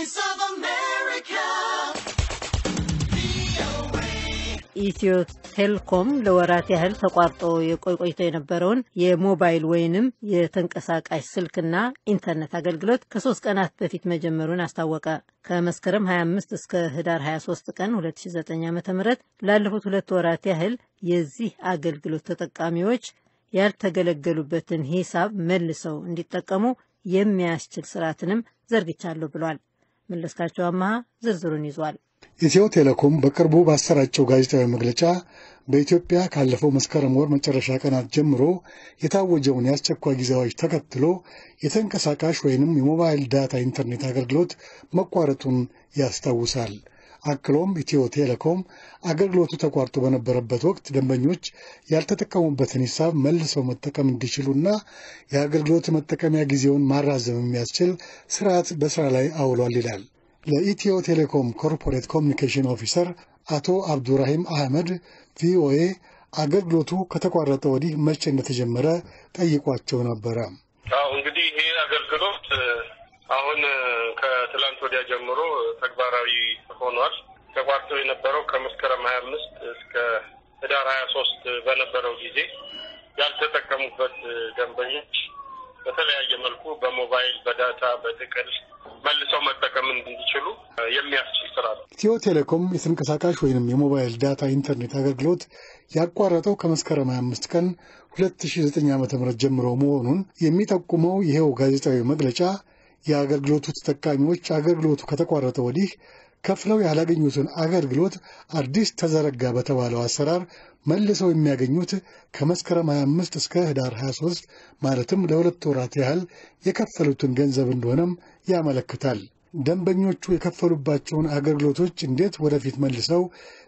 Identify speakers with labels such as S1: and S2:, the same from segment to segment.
S1: Voice of America.
S2: ኢትዮ ቴሌኮም ለወራት ያህል ተቋርጦ የቆይ ቆይቶ የነበረውን የሞባይል ወይንም የተንቀሳቃሽ ስልክና ኢንተርኔት አገልግሎት ከሶስት ቀናት በፊት መጀመሩን አስታወቀ። ከመስከረም 25 እስከ ህዳር 23 ቀን 2009 ዓ ም ላለፉት ሁለት ወራት ያህል የዚህ አገልግሎት ተጠቃሚዎች ያልተገለገሉበትን ሂሳብ መልሰው እንዲጠቀሙ የሚያስችል ስርዓትንም ዘርግቻለሁ ብሏል። መለስካቸው አመሃ ዝርዝሩን ይዟል።
S3: ኢትዮ ቴሌኮም በቅርቡ ባሰራጨው ጋዜጣዊ መግለጫ በኢትዮጵያ ካለፈው መስከረም ወር መጨረሻ ቀናት ጀምሮ የታወጀውን የአስቸኳይ ጊዜ አዋጅ ተከትሎ የተንቀሳቃሽ ወይንም የሞባይል ዳታ ኢንተርኔት አገልግሎት መቋረጡን ያስታውሳል። አክሎም ኢትዮ ቴሌኮም አገልግሎቱ ተቋርጦ በነበረበት ወቅት ደንበኞች ያልተጠቀሙበትን ሂሳብ መልሰው መጠቀም እንዲችሉና የአገልግሎት መጠቀሚያ ጊዜውን ማራዘም የሚያስችል ስርዓት በስራ ላይ አውሏል ይላል። ለኢትዮ ቴሌኮም ኮርፖሬት ኮሚኒኬሽን ኦፊሰር አቶ አብዱራሂም አህመድ ቪኦኤ አገልግሎቱ ከተቋረጠ ወዲህ መቼ እንደተጀመረ ጠይቋቸው ነበረ።
S4: አዎ እንግዲህ ይሄ አገልግሎት አሁን ከትላንት ወዲያ ጀምሮ ተግባራዊ ሆኗል። ተቋርጦ የነበረው ከመስከረም ሀያ አምስት እስከ ህዳር ሀያ ሶስት በነበረው ጊዜ ያልተጠቀሙበት ደንበኞች በተለያየ መልኩ በሞባይል፣ በዳታ፣ በጥቅል መልሰው መጠቀም እንዲችሉ የሚያስችል ስራ ነው።
S3: ኢትዮ ቴሌኮም የተንቀሳቃሽ ወይንም የሞባይል ዳታ ኢንተርኔት አገልግሎት ያቋረጠው ከመስከረም 25 ቀን 2009 ዓ ም ጀምሮ መሆኑን የሚጠቁመው ይኸው ጋዜጣዊ መግለጫ የአገልግሎቱ ተጠቃሚዎች አገልግሎቱ ከተቋረጠ ወዲህ ከፍለው ያላገኙትን አገልግሎት አዲስ ተዘረጋ በተባለው አሰራር መልሰው የሚያገኙት ከመስከረም 25 እስከ ህዳር 23 ማለትም ለሁለት ወራት ያህል የከፈሉትን ገንዘብ እንደሆነም ያመለክታል። ደንበኞቹ የከፈሉባቸውን አገልግሎቶች እንዴት ወደፊት መልሰው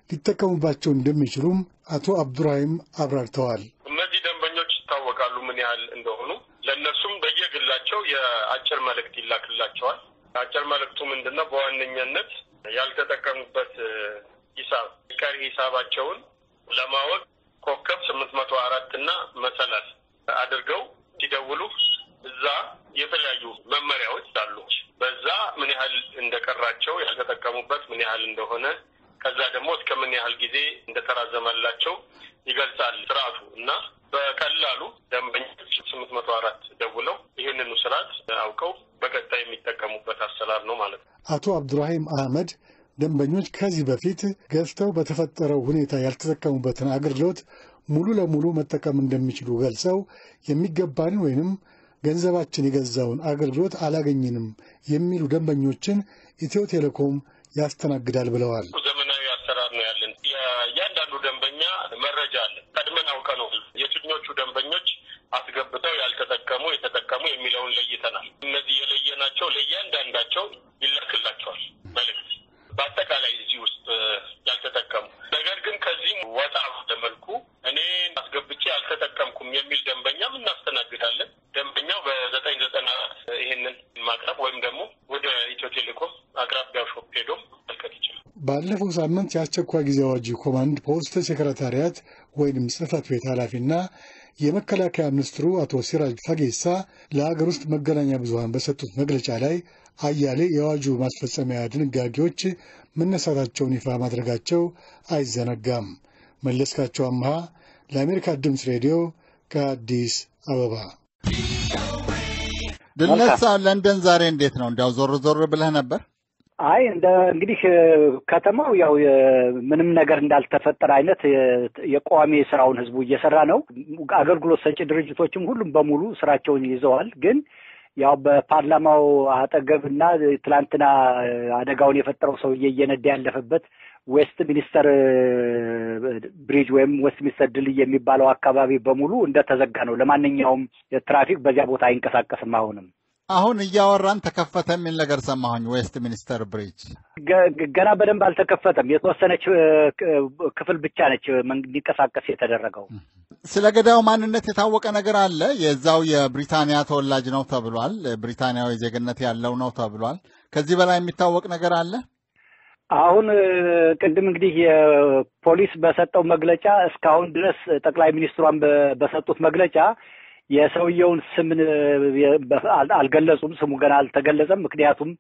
S3: ሊጠቀሙባቸው እንደሚችሉም አቶ አብዱራሂም አብራርተዋል።
S4: እነዚህ ደንበኞች ይታወቃሉ ምን ያህል እንደሆኑ። ለእነሱም በየግላቸው የአጭር መልእክት ይላክላቸዋል። አጭር መልእክቱ ምንድን ነው? በዋነኛነት ያልተጠቀሙበት ሂሳብ ቀሪ ሂሳባቸውን ለማወቅ ኮከብ ስምንት መቶ አራት እና መሰላል አድርገው ሲደውሉ እዛ የተለያዩ መመሪያዎች አሉ። በዛ ምን ያህል እንደቀራቸው ያልተጠቀሙበት ምን ያህል እንደሆነ ከዛ ደግሞ እስከ ምን ያህል ጊዜ እንደተራዘመላቸው ይገልጻል ስርዓቱ እና በቀላሉ ደንበኞች ስምንት መቶ አራት ደውለው ይህንኑ ስርዓት አውቀው በቀጣይ የሚጠቀሙበት አሰራር ነው ማለት ነው።
S3: አቶ አብዱራሂም አህመድ ደንበኞች ከዚህ በፊት ገዝተው በተፈጠረው ሁኔታ ያልተጠቀሙበትን አገልግሎት ሙሉ ለሙሉ መጠቀም እንደሚችሉ ገልጸው የሚገባንን ወይንም ገንዘባችን የገዛውን አገልግሎት አላገኝንም የሚሉ ደንበኞችን ኢትዮ ቴሌኮም ያስተናግዳል ብለዋል።
S4: ዘመናዊ አሰራር ነው ያለን። የእያንዳንዱ ደንበኛ መረጃ አለ። ቀድመን አውቀ ነው የትኞቹ ደንበኞች አስገብተው ያልተጠቀሙ የተጠቀሙ የሚለውን ለይተናል። እነዚህ የለየናቸው ለእያንዳንዳቸው ይላክላቸዋል መልእክት በአጠቃላይ እዚህ ውስጥ ያልተጠቀሙ ነገር ግን ከዚህም ወጣ ለመልኩ እኔ አስገብቼ አልተጠቀምኩም የሚል ደንበኛም እናስተናግዳለን። ደንበኛው በዘጠኝ ዘጠና አራት ይህንን ማቅረብ ወይም ደግሞ ወደ ኢትዮ ቴሌኮም አቅራቢያው ሾፕ ሄዶም መልከት ይችላል።
S3: ባለፈው ሳምንት የአስቸኳይ ጊዜ አዋጅ ኮማንድ ፖስት ሴክረታሪያት ወይንም ጽህፈት ቤት ኃላፊና የመከላከያ ሚኒስትሩ አቶ ሲራጅ ፈጌሳ ለሀገር ውስጥ መገናኛ ብዙኃን በሰጡት መግለጫ ላይ አያሌ የአዋጁ ማስፈጸሚያ ድንጋጌዎች መነሳታቸውን ይፋ ማድረጋቸው አይዘነጋም። መለስካቸው አምሃ ለአሜሪካ ድምፅ ሬዲዮ ከአዲስ አበባ።
S5: ድነሳ ለንደን ዛሬ እንዴት ነው? እንዲያው ዞር ዞር ብለህ ነበር?
S6: አይ እንደ እንግዲህ ከተማው ያው ምንም ነገር እንዳልተፈጠረ አይነት የቋሚ ስራውን ህዝቡ እየሰራ ነው። አገልግሎት ሰጪ ድርጅቶችም ሁሉም በሙሉ ስራቸውን ይዘዋል። ግን ያው በፓርላማው አጠገብ እና ትላንትና አደጋውን የፈጠረው ሰውዬ እየነዳ ያለፈበት ዌስት ሚኒስተር ብሪጅ ወይም ዌስት ሚኒስተር ድልድይ የሚባለው አካባቢ በሙሉ እንደተዘጋ ነው። ለማንኛውም ትራፊክ በዚያ ቦታ አይንቀሳቀስም አሁንም
S5: አሁን እያወራን ተከፈተ የሚል ነገር ሰማሁኝ። ዌስት ሚኒስተር ብሪጅ
S6: ገና በደንብ አልተከፈተም። የተወሰነች ክፍል ብቻ ነች እንዲንቀሳቀስ የተደረገው።
S5: ስለ ገዳዩ ማንነት የታወቀ ነገር አለ? የዛው የብሪታንያ ተወላጅ ነው ተብሏል። ብሪታንያዊ ዜግነት ያለው ነው ተብሏል። ከዚህ በላይ የሚታወቅ ነገር አለ?
S6: አሁን ቅድም እንግዲህ የፖሊስ በሰጠው መግለጫ እስካሁን ድረስ ጠቅላይ ሚኒስትሯን በሰጡት መግለጫ የሰውየውን ስም አልገለጹም። ስሙ ገና አልተገለጸም። ምክንያቱም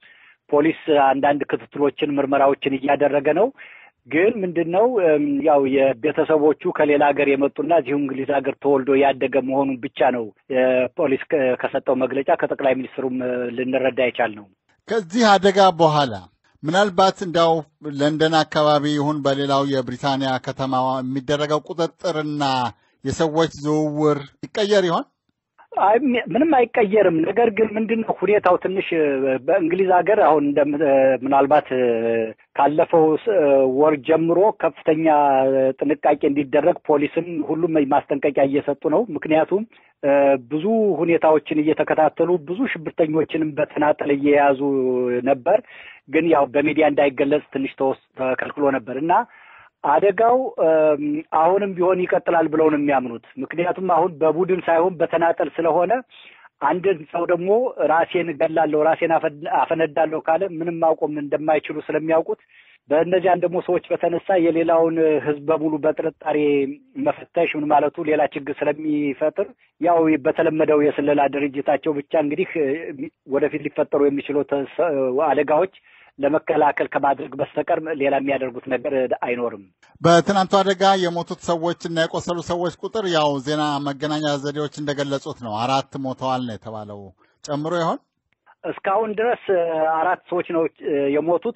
S6: ፖሊስ አንዳንድ ክትትሎችን፣ ምርመራዎችን እያደረገ ነው። ግን ምንድን ነው ያው የቤተሰቦቹ ከሌላ ሀገር የመጡና እዚሁ እንግሊዝ ሀገር ተወልዶ ያደገ መሆኑን ብቻ ነው ፖሊስ ከሰጠው መግለጫ ከጠቅላይ ሚኒስትሩም ልንረዳ የቻል ነው።
S5: ከዚህ አደጋ በኋላ ምናልባት እንዲያው ለንደን አካባቢ ይሁን በሌላው የብሪታንያ ከተማ የሚደረገው ቁጥጥርና የሰዎች ዝውውር ይቀየር ይሆን?
S6: ምንም አይቀየርም። ነገር ግን ምንድን ነው ሁኔታው ትንሽ በእንግሊዝ ሀገር አሁን እንደ ምናልባት ካለፈው ወር ጀምሮ ከፍተኛ ጥንቃቄ እንዲደረግ ፖሊስም ሁሉም ማስጠንቀቂያ እየሰጡ ነው። ምክንያቱም ብዙ ሁኔታዎችን እየተከታተሉ ብዙ ሽብርተኞችንም በተናጠል እየያዙ ነበር። ግን ያው በሚዲያ እንዳይገለጽ ትንሽ ተከልክሎ ነበር እና አደጋው አሁንም ቢሆን ይቀጥላል ብለው ነው የሚያምኑት። ምክንያቱም አሁን በቡድን ሳይሆን በተናጠል ስለሆነ አንድን ሰው ደግሞ ራሴን እገላለሁ፣ ራሴን አፈነዳለሁ ካለ ምንም ማቆም እንደማይችሉ ስለሚያውቁት በእነዚያን ደግሞ ሰዎች በተነሳ የሌላውን ሕዝብ በሙሉ በጥርጣሬ መፈተሽ ምን ማለቱ ሌላ ችግር ስለሚፈጥር ያው በተለመደው የስለላ ድርጅታቸው ብቻ እንግዲህ ወደፊት ሊፈጠሩ የሚችሉ አደጋዎች ለመከላከል ከማድረግ በስተቀር ሌላ የሚያደርጉት ነገር አይኖርም።
S5: በትናንቱ አደጋ የሞቱት ሰዎች እና የቆሰሉ ሰዎች ቁጥር ያው ዜና መገናኛ ዘዴዎች እንደገለጹት ነው። አራት ሞተዋል ነው የተባለው። ጨምሮ ይሆን?
S6: እስካሁን ድረስ አራት ሰዎች ነው የሞቱት።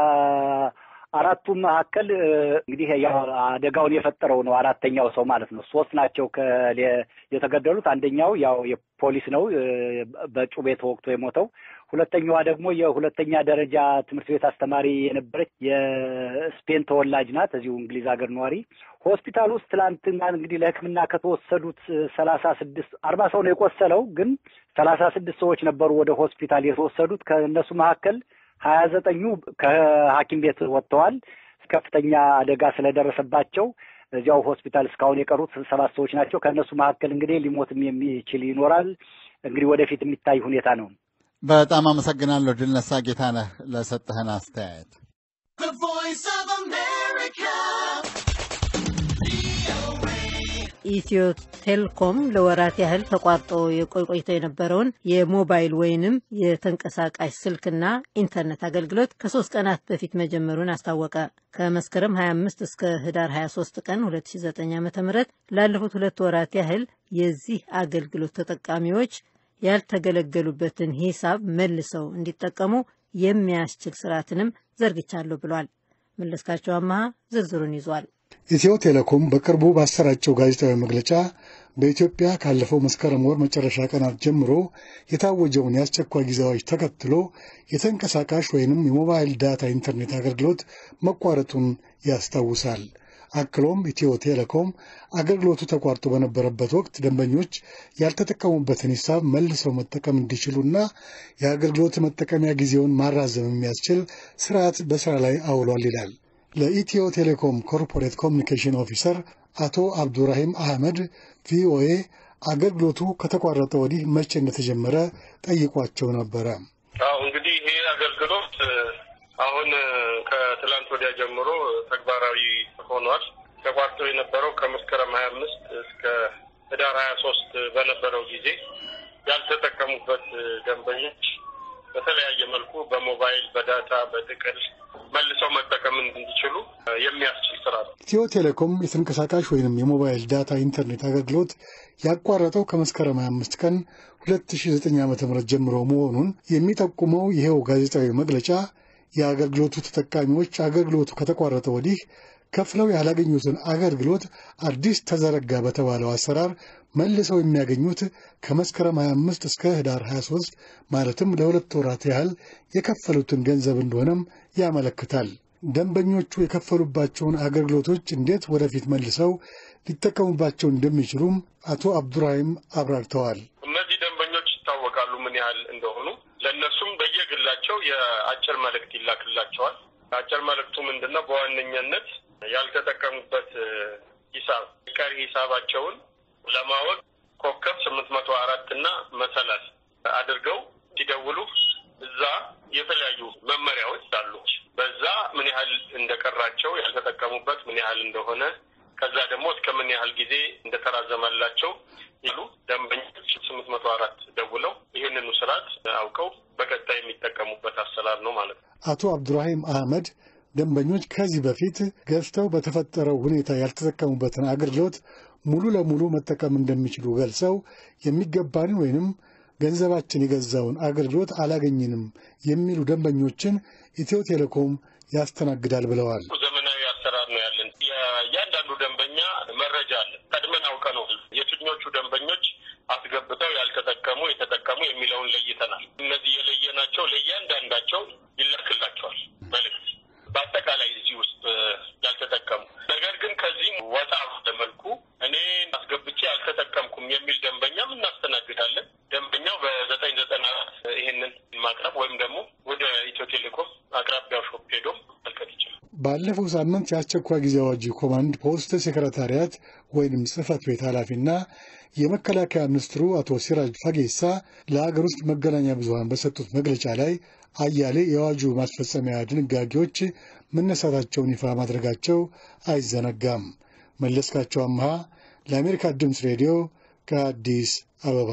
S6: ከአራቱ መካከል እንግዲህ ያው አደጋውን የፈጠረው ነው አራተኛው ሰው ማለት ነው። ሶስት ናቸው የተገደሉት። አንደኛው ያው የፖሊስ ነው በጩቤ ተወግቶ የሞተው። ሁለተኛዋ ደግሞ የሁለተኛ ደረጃ ትምህርት ቤት አስተማሪ የነበረች የስፔን ተወላጅ ናት፣ እዚሁ እንግሊዝ ሀገር ነዋሪ። ሆስፒታል ውስጥ ትላንትና እንግዲህ ለሕክምና ከተወሰዱት ሰላሳ ስድስት አርባ ሰው ነው የቆሰለው፣ ግን ሰላሳ ስድስት ሰዎች ነበሩ ወደ ሆስፒታል የተወሰዱት። ከእነሱ መካከል ሀያ ዘጠኙ ከሐኪም ቤት ወጥተዋል። ከፍተኛ አደጋ ስለደረሰባቸው እዚያው ሆስፒታል እስካሁን የቀሩት ሰባት ሰዎች ናቸው። ከእነሱ መካከል እንግዲህ ሊሞትም የሚችል ይኖራል። እንግዲህ ወደፊት የሚታይ ሁኔታ ነው።
S5: በጣም አመሰግናለሁ ድልነሳ ጌታነህ ለሰጠህን አስተያየት።
S2: ኢትዮ ቴሌኮም ለወራት ያህል ተቋርጦ የቆይ ቆይቶ የነበረውን የሞባይል ወይንም የተንቀሳቃሽ ስልክና ኢንተርኔት አገልግሎት ከሶስት ቀናት በፊት መጀመሩን አስታወቀ። ከመስከረም 25 እስከ ህዳር 23 ቀን 2009 ዓ ም ላለፉት ሁለት ወራት ያህል የዚህ አገልግሎት ተጠቃሚዎች ያልተገለገሉበትን ሂሳብ መልሰው እንዲጠቀሙ የሚያስችል ስርዓትንም ዘርግቻለሁ ብሏል። መለስካቸው አመሃ ዝርዝሩን ይዟል።
S3: ኢትዮ ቴሌኮም በቅርቡ ባሰራጨው ጋዜጣዊ መግለጫ በኢትዮጵያ ካለፈው መስከረም ወር መጨረሻ ቀናት ጀምሮ የታወጀውን የአስቸኳይ ጊዜ አዋጅ ተከትሎ የተንቀሳቃሽ ወይንም የሞባይል ዳታ ኢንተርኔት አገልግሎት መቋረጡን ያስታውሳል። አክሎም ኢትዮ ቴሌኮም አገልግሎቱ ተቋርጦ በነበረበት ወቅት ደንበኞች ያልተጠቀሙበትን ሂሳብ መልሰው መጠቀም እንዲችሉና የአገልግሎት መጠቀሚያ ጊዜውን ማራዘም የሚያስችል ስርዓት በስራ ላይ አውሏል ይላል። ለኢትዮ ቴሌኮም ኮርፖሬት ኮሚኒኬሽን ኦፊሰር አቶ አብዱራሂም አህመድ ቪኦኤ አገልግሎቱ ከተቋረጠ ወዲህ መቼ እንደተጀመረ ጠይቋቸው ነበረ።
S4: አዎ እንግዲህ ይሄ አገልግሎት አሁን ከትላንት ወዲያ ጀምሮ ተግባራዊ ሆኗል። ተቋርጦ የነበረው ከመስከረም ሀያ አምስት እስከ ህዳር ሀያ ሶስት በነበረው ጊዜ ያልተጠቀሙበት ደንበኞች በተለያየ መልኩ በሞባይል በዳታ በጥቅል መልሰው መጠቀም እንዲችሉ የሚያስችል ስራ ነው።
S3: ኢትዮ ቴሌኮም የተንቀሳቃሽ ወይንም የሞባይል ዳታ ኢንተርኔት አገልግሎት ያቋረጠው ከመስከረም 25 ቀን 2009 ዓ ም ጀምሮ መሆኑን የሚጠቁመው ይኸው ጋዜጣዊ መግለጫ የአገልግሎቱ ተጠቃሚዎች አገልግሎቱ ከተቋረጠ ወዲህ ከፍለው ያላገኙትን አገልግሎት አዲስ ተዘረጋ በተባለው አሰራር መልሰው የሚያገኙት ከመስከረም 25 እስከ ህዳር 23 ማለትም ለሁለት ወራት ያህል የከፈሉትን ገንዘብ እንደሆነም ያመለክታል። ደንበኞቹ የከፈሉባቸውን አገልግሎቶች እንዴት ወደፊት መልሰው ሊጠቀሙባቸው እንደሚችሉም አቶ አብዱራሂም አብራርተዋል።
S4: እነዚህ ደንበኞች ይታወቃሉ ምን ያህል እንደሆኑ። ለእነሱም በየግላቸው የአጭር መልእክት ይላክላቸዋል። አጭር መልእክቱ ምንድን ነው? በዋነኛነት ያልተጠቀሙበት ሂሳብ ቀሪ ሂሳባቸውን ለማወቅ ኮከብ ስምንት መቶ አራት እና መሰላል አድርገው ሲደውሉ እዛ የተለያዩ መመሪያዎች አሉ። በዛ ምን ያህል እንደቀራቸው ያልተጠቀሙበት ምን ያህል እንደሆነ ከዛ ደግሞ እስከ ምን ያህል ጊዜ እንደተራዘመላቸው ይሉ ደንበኞች ስምንት መቶ አራት ደውለው ይህንኑ ስርዓት አውቀው በቀጣይ የሚጠቀሙበት አሰላ አሰራር ነው ማለት ነው።
S3: አቶ አብዱራሂም አህመድ ደንበኞች ከዚህ በፊት ገዝተው በተፈጠረው ሁኔታ ያልተጠቀሙበትን አገልግሎት ሙሉ ለሙሉ መጠቀም እንደሚችሉ ገልጸው የሚገባንን ወይንም ገንዘባችን የገዛውን አገልግሎት አላገኝንም የሚሉ ደንበኞችን ኢትዮ ቴሌኮም ያስተናግዳል ብለዋል።
S4: ዘመናዊ አሰራር ነው ያለን። የእያንዳንዱ ደንበኛ መረጃ አለ። ቀድመን አውቀ ነው የትኞቹ ደንበኞች አስገብተው ያልተጠቀሙ የተጠቀሙ የሚለውን ለይተናል። እነዚህ የለየናቸው ለእያንዳንዳቸው ይላክላቸዋል መልዕክት በአጠቃላይ እዚህ ውስጥ ያልተጠቀሙ ነገር ግን ከዚህም ወጣ ለመልኩ እኔ አስገብቼ አልተጠቀምኩም የሚል ደንበኛም እናስተናግዳለን። ደንበኛው በዘጠኝ ዘጠና ይሄንን ማቅረብ ወይም ደግሞ ወደ ኢትዮ ቴሌኮም አቅራቢያው ሾፕ ሄዶም መልከት ይችላል።
S3: ባለፈው ሳምንት የአስቸኳይ ጊዜ አዋጅ ኮማንድ ፖስት ሴክረታሪያት ወይንም ጽህፈት ቤት ኃላፊና የመከላከያ ሚኒስትሩ አቶ ሲራጅ ፈጌሳ ለሀገር ውስጥ መገናኛ ብዙኃን በሰጡት መግለጫ ላይ አያሌ የአዋጁ ማስፈጸሚያ ድንጋጌዎች መነሳታቸውን ይፋ ማድረጋቸው አይዘነጋም። መለስካቸው አምሃ ለአሜሪካ ድምፅ ሬዲዮ ከአዲስ አበባ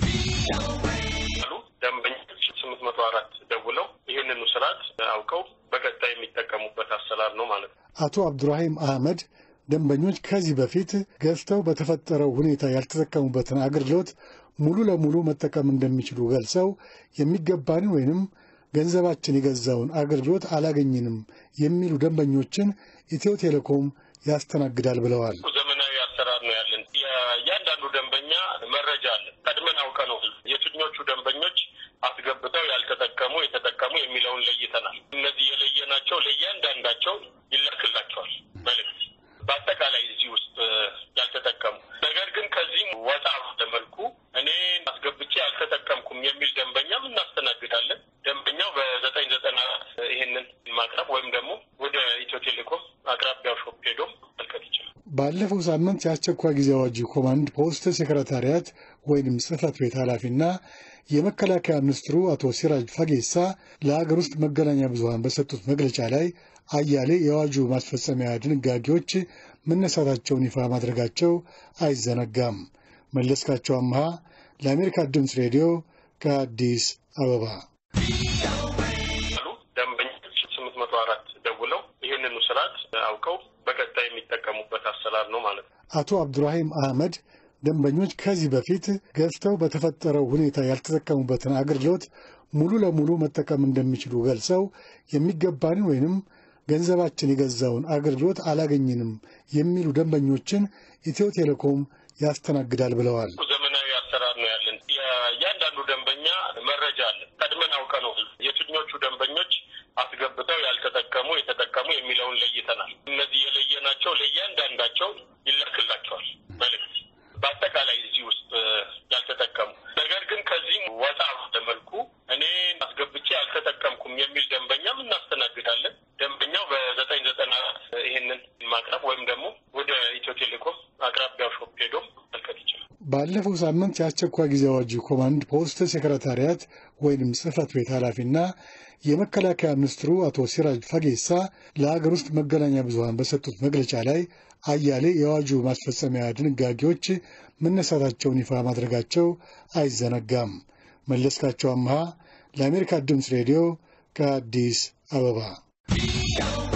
S4: አሉ ደንበኞች ስምንት መቶ አራት ደውለው ይህንኑ ስርዓት አውቀው በቀጣይ የሚጠቀሙበት አሰራር ነው ማለት ነው።
S3: አቶ አብዱራሂም አህመድ ደንበኞች ከዚህ በፊት ገዝተው በተፈጠረው ሁኔታ ያልተጠቀሙበትን አገልግሎት ሙሉ ለሙሉ መጠቀም እንደሚችሉ ገልጸው የሚገባንን ወይንም ገንዘባችን የገዛውን አገልግሎት አላገኝንም የሚሉ ደንበኞችን ኢትዮ ቴሌኮም ያስተናግዳል ብለዋል።
S4: ዘመናዊ አሰራር ነው ያለን። የእያንዳንዱ ደንበኛ መረጃ አለ። ቀድመን አውቀ ነው የትኞቹ ደንበኞች አስገብተው ያልተጠቀሙ የተጠቀሙ የሚለውን ለይተናል። እነዚህ የለየናቸው ለእያንዳንዳቸው ይላክላቸዋል መልዕክት በአጠቃላይ እዚህ ውስጥ ያልተጠቀሙ ነገር ግን ከዚህም ወጣ ለመልኩ እኔ አስገብቼ አልተጠቀምኩም የሚል ደንበኛም እናስተናግዳለን። ደንበኛው በዘጠኝ ዘጠና ይሄንን ማቅረብ ወይም ደግሞ ወደ ኢትዮ ቴሌኮም አቅራቢያው ሾፕ ሄዶም መልከት ይችላል።
S3: ባለፈው ሳምንት የአስቸኳይ ጊዜ አዋጅ ኮማንድ ፖስት ሴክረታሪያት ወይንም ጽህፈት ቤት ኃላፊና የመከላከያ ሚኒስትሩ አቶ ሲራጅ ፈጌሳ ለሀገር ውስጥ መገናኛ ብዙኃን በሰጡት መግለጫ ላይ አያሌ የአዋጁ ማስፈጸሚያ ድንጋጌዎች መነሳታቸውን ይፋ ማድረጋቸው አይዘነጋም። መለስካቸው አምሃ ለአሜሪካ ድምፅ ሬዲዮ ከአዲስ አበባ
S4: አሉ ደንበኞች ስምንት መቶ አራት ደውለው ይህንኑ ስርዓት አውቀው በቀጣይ የሚጠቀሙበት አሰራር ነው ማለት ነው።
S3: አቶ አብዱራሂም አህመድ ደንበኞች ከዚህ በፊት ገዝተው በተፈጠረው ሁኔታ ያልተጠቀሙበትን አገልግሎት ሙሉ ለሙሉ መጠቀም እንደሚችሉ ገልጸው የሚገባንን ወይንም ገንዘባችን የገዛውን አገልግሎት አላገኝንም የሚሉ ደንበኞችን ኢትዮ ቴሌኮም ያስተናግዳል ብለዋል።
S4: ዘመናዊ አሰራር ነው ያለን። የእያንዳንዱ ደንበኛ መረጃ አለ። ቀድመን አውቀ ነው የትኞቹ ደንበኞች አስገብተው ያልተጠቀሙ የተጠቀሙ የሚለውን ለይተናል። እነዚህ የለየናቸው ለእያንዳንዳቸው ይላክላቸዋል መልዕክት በአጠቃላይ እዚህ ውስጥ ያልተጠቀሙ ነገር ግን ከዚህም ወጣ ለመልኩ እኔ አስገብቼ አልተጠቀምኩም የሚል ደንበኛም እናስተናግዳለን። ደንበኛው በዘጠኝ ዘጠና ይሄንን ማቅረብ ወይም ደግሞ ወደ ኢትዮ ቴሌኮም አቅራቢያው ሾፕ ሄዶም መልከት ይችላል።
S3: ባለፈው ሳምንት የአስቸኳይ ጊዜ አዋጅ ኮማንድ ፖስት ሴክረታሪያት ወይንም ጽህፈት ቤት ኃላፊና የመከላከያ ሚኒስትሩ አቶ ሲራጅ ፈጌሳ ለሀገር ውስጥ መገናኛ ብዙኃን በሰጡት መግለጫ ላይ አያሌ የአዋጁ ማስፈጸሚያ ድንጋጌዎች መነሳታቸውን ይፋ ማድረጋቸው አይዘነጋም። መለስካቸው አምሃ ለአሜሪካ ድምፅ ሬዲዮ ከአዲስ አበባ